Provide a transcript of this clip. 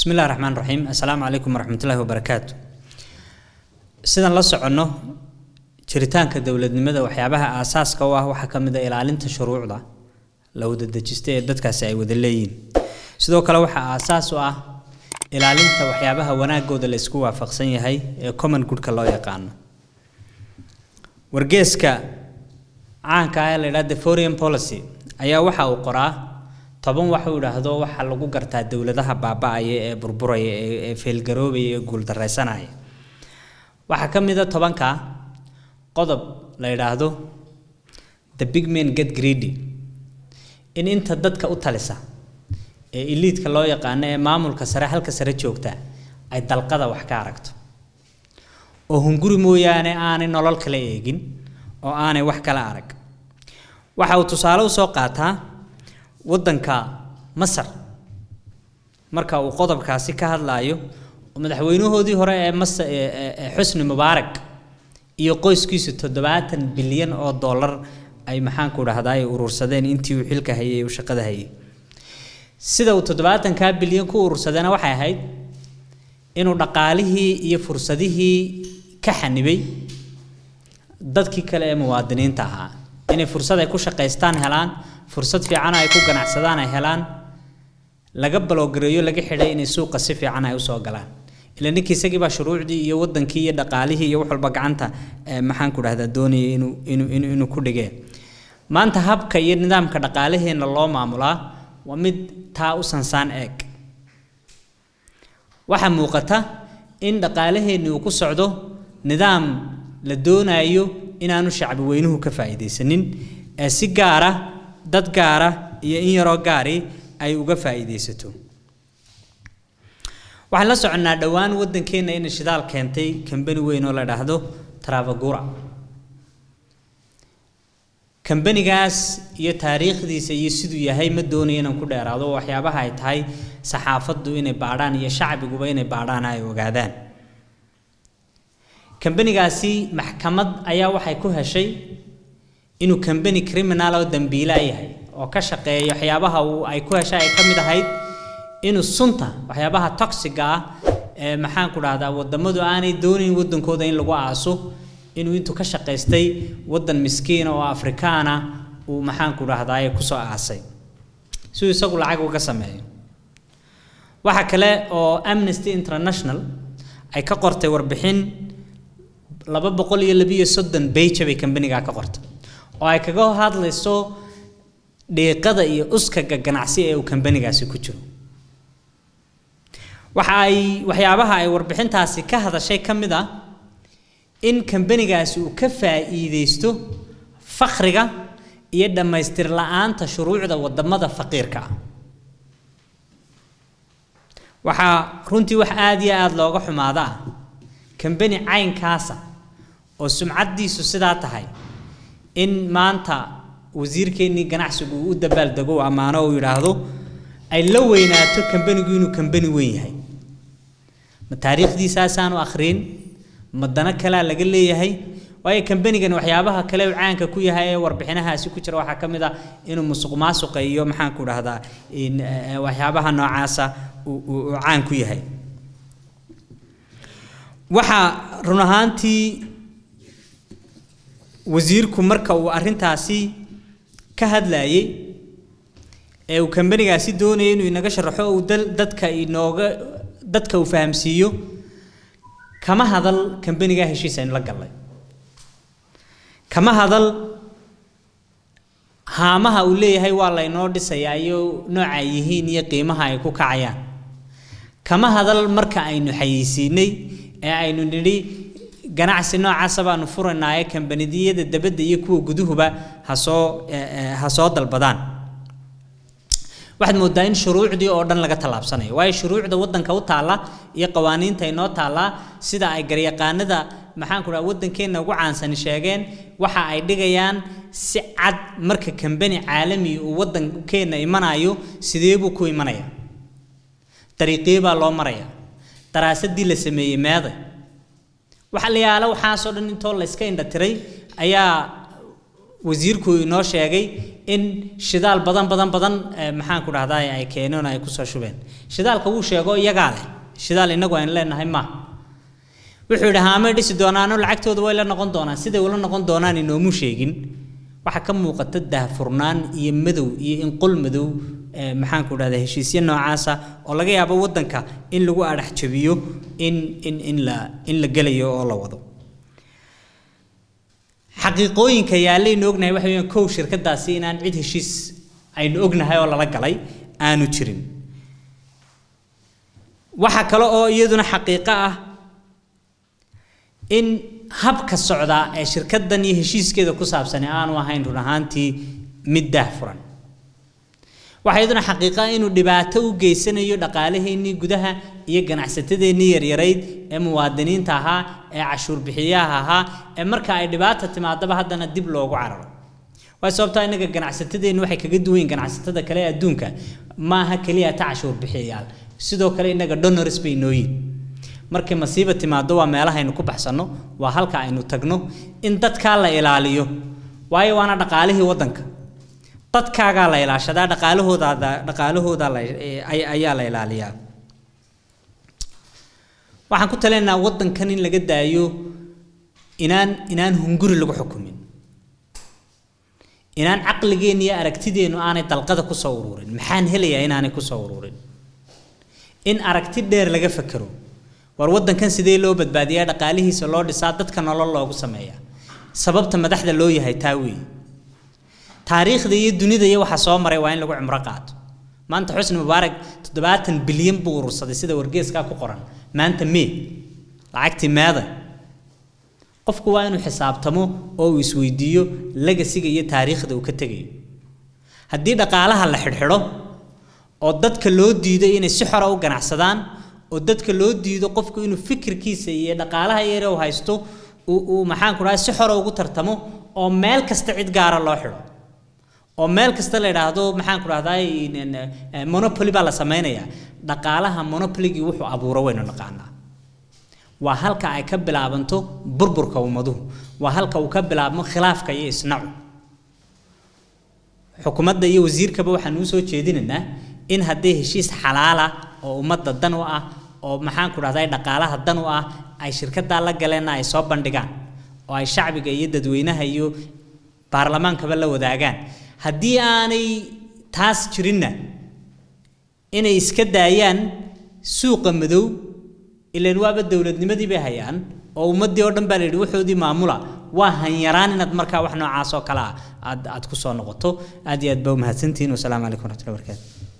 bismi illahi raxmaan raxiim assalaamu calaykum waraxmatullaahi wabarakaatu sidaan la soconno jiritaanka dowladnimada waxyaabaha aasaaska u ah waxaa ka mid a ilaalinta shuruucda la wada dejista ee dadkaasi ay wada leeyihin sidoo kale waxaa aasaas u ah ilaalinta waxyaabaha wanaagooda la isku waafaqsan yahay ee common goodka loo yaqaano wargeeska caanka ah ee la yidhaha the foreign policy ayaa waxa uu qoraa toban wax uu idhaahdo waxaa lagu gartaa dowladaha baaba-aya ee burburaya ee feelgaroobaya ee guuldareysanaya waxaa ka mid a tobanka qodob la yidhaahdo the big man get greedy in inta dadka u talisa ee iliidka loo yaqaano ee maamulka sare halka sare joogta ay dalqada wax ka aragto oo hunguri mooyaane aanay nolol kala eegin oo aanay wax kala arag waxa uu tusaale usoo qaataa waddanka masar marka uu qodobkaasi ka hadlaayo oo madaxweynahoodii hore ee mas xusni mubaarak iyo qoyskiisu toddobaatan bilyan oo dollar ay maxaanku dhahdaa ay urursadeen intii uu xilka hayay uu shaqada hayay sida uu toddobaatankaa bilyan ku urursadeena waxay ahayd inuu dhaqaalihii iyo fursadihii ka xanibay dadkii kale ee muwaadiniinta ahaa inay fursad ay ku shaqaystaan helaan fursad fiican ay ku ganacsadaan ay helaan laga baloogareeyo laga xidhay inay suuqa si fiican ay usoo galaan ila ninkii isagii baa shuruucdii iyo wadankii iyo dhaqaalihii iyo wax walba gacanta maxaan ku dhahdaa doonayay inuu inuu inuu inuu ku dhigee maanta habka iyo nidaamka dhaqaalaheenna loo maamulaa waa mid taa u sansaan eeg waxaa muuqata in dhaqaalaheenni uu ku socdo nidaam la doonayo inaanu shacbi weynuhu ka faa'iidaysanin ee si gaara dad gaara iyo in yaroo gaari ay uga faa'iidaysato waxaan la soconnaa dhowaan waddankeenna inay shidaal keentay kambani weyn oo la dhaahdo travagura kambanigaas iyo taariikhdiisa iyo siduu yahay ma doonayo inaan ku dheeraado waxyaabaha ay tahay saxaafaddu inay baadhaan iyo shacbiguba inay baadhaan ay ogaadaan kambanigaasi maxkamad ayaa waxay ku heshay inuu kambani criminal oo dambiila yahay oo ka shaqeeya waxyaabaha uu ay ku heshay ay ka mid ahayd inuu sunta waxyaabaha toxiga ah ee maxaan ku dhahdaa wadamadu aanay doonayn wadankooda in lagu aaso inuu intuu ka shaqaystay wadan miskiina oo afrikaana uu maxaan ku dhahdaa kusoo aasay siduu isagu lacag uga sameeyo waxa kale oo amnesty international ay ka qortay warbixin laba boqol iyo labiyo soddon beija bay kambanigaa ka qortay oo ay kaga hadlayso dhiiqada iyo uskaga ganacsi ee uu kambanigaasi ku jiro waxa ay waxyaabaha ay warbixintaasi ka hadashay ka mid ah in kambanigaasi uu ka faa'iidaysto fakriga iyo dhammaystir la-aanta shuruucda wadamada faqiirka ah waxaa runtii wax aada iyo aada looga xumaada ah kambani caynkaasa oo sumcaddiisu sidaa tahay in maanta wasiirkeennii ganacsigu uu u dabaaldego u ammaano uu yidhaahdo ay la weynaato kambanigu inuu kambani weyn yahay ma taariikhdiisaasaanu akhriin ma dano kalea laga leeyahay waayo kambanigan waxyaabaha kale uu caanka ku yahay ee warbixinahaasi ku jira waxaa ka mid ah inuu musuq maasuqa iyo maxaan ku dhahdaa waxyaabaha noocaasa uu caan ku yahay waxaa run ahaantii wasiirku marka uu arrintaasi ka hadlayay ee uu kambanigaasi doonayay inuu inaga sharaxo uu dadka inooga dadka uu fahamsiiyo kama hadal kambanigaa heshiis aynu la gallay kama hadal haamaha uu leeyahay waa laynoo dhisayaa iyo nooca ay yihiin iyo qiimaha ay ku kacayaan kama hadal marka aynu xayeysiinay ee aynu nidhi ganacsi noocaasa baanu furanaaye kambanidiyada dabadda iyo kuwa guduhuba hasoo ha soo dalbadaan waxaad moodaa in shuruucdii oo dhan laga tallaabsanayo waayo shuruucda waddanka u taalla iyo qawaaniinta inoo taallaa sida ay garyaqaanada maxaan ku dhaha waddankeenna ugu caansani sheegeen waxa ay dhigayaan si cad marka kambani caalami uu waddankeenna imanayo sidee buu ku imanaya dariiqee baa loo maraya daraasadii la sameeyey meeday waxa la yaala waxaasoo dhan intoo la iska indha tiray ayaa wasiirku inoo sheegay in shidaal badan badan badan maxaan ku dhahdaa ay keeneen ay kusoo shubeen shidaalka wuu sheego iyagaa leh shidaal inagu aynu leenahay ma wuxuu yidhi haamay dhisi doonaano lacagtooda way la noqon doonaan siday ula noqon doonaan inoomu sheegin waxaa ka muuqata daahfurnaan iyo madow iyo inqol madow maxaan ku dhahdaa heshiisyo noocaasa oo laga yaabo waddanka in lagu adhax jabiyo in in in la in la gelayo oo la wado xaqiiqooyinka yaallaynu ognahay waxa weeyaan kow shirkadaasi inaan cid heshiis aynu ognahay oo lala galay aanu jirin waxa kale oo iyaduna xaqiiqo ah in habka socdaa ee shirkaddan iyo heshiiskeeda ku saabsani aanu ahayn run ahaantii mid daahfuran waxaa iyaduna xaqiiqa inuu dhibaato u geysanayo dhaqaalaheennii gudaha iyo ganacsatadeennii yaryarayd ee muwaadiniinta ahaa ee cashuur bixiyaha ahaa ee marka ay dhibaata timaadaba haddana dib loogu cararo waay sababtaa innaga ganacsatadeennu waxay kaga duwan yihin ganacsatada kale ee adduunka maaha keliya ta cashuur bixiyayaal sidoo kale innaga donors bay noo yihin markay masiiba timaado waa meelahaynu ku baxsanno waa halka aynu tagno in dadkaa la ilaaliyo waayo waana dhaqaalihii waddanka dadkaagaa la ilaashadaa dhaqaalahoodaada dhaqaalahooda la ayaa la ilaaliyaa waxaan ku talinaynaa waddankan in laga daayo inaan inaan hunguri lagu xukumin inaan caqligeenna iyo aragtideennu aanay dalqada ku soo ururin maxaan helayaa inaanay ku soo ururin in aragti dheer laga fakero war waddankan sidee loo badbaadiyaa dhaqaalihiisa loo dhisaa dadka nolol loogu sameeyaa sababta madaxda loo yahay taa weeye taariikhda iyo dunida iyo waxa soo maray waa in lagu cumro qaato maanta xusni mubaarak toddobaatan bilyan buu urursaday sida wargeeskaa ku qoran maanta mee lacagtii meeda qofku waa inuu xisaabtamo oo uu isweydiiyo legasiga iyo taariikhda uu ka tegayo haddii dhaqaalaha la xidhxidho oo dadka loo diido inay si xora u ganacsadaan oo dadka loo diido qofku inuu fikirkiisa iyo dhaqaalaha yare uu haysto uu maxaan ku dhahay si xora ugu tartamo oo meel kasta cid gaara loo xidho oo meel kasta la yidhaahdo maxaan ku dhahdaa monopoly baa la samaynayaa dhaqaalaha monopoligii wuxuu abuuro waynu naqaanaa waa halka ay ka bilaabanto burburka ummaduhu waa halka uu ka bilaabmo khilaafka iyo isnacu xukuumadda iyo wasiirkaba waxaan uu soo jeedinaynaa in haddii heshiis xalaala oo ummadda dan u ah oo maxaan ku dhahdaa dhaqaalaha dan u ah ay shirkaddaa la galeenna ay soo bandhigaan oo ay shacbiga iyo dadweynaha iyo baarlamaankaba la wadaagaan haddii aanay taas jirinna inay iska daayaan suuqa madow ilaan waaba dowladnimadii bay hayaan oo ummaddii oo dhan baa la yidhi waxoodii maamula waa hanyaraan inaad markaa wax noocaas oo kale ah aad aad ku soo noqoto aad iyo aad baa umahadsantihiin wasalaamu calaykum waraxmatullahi barakaatu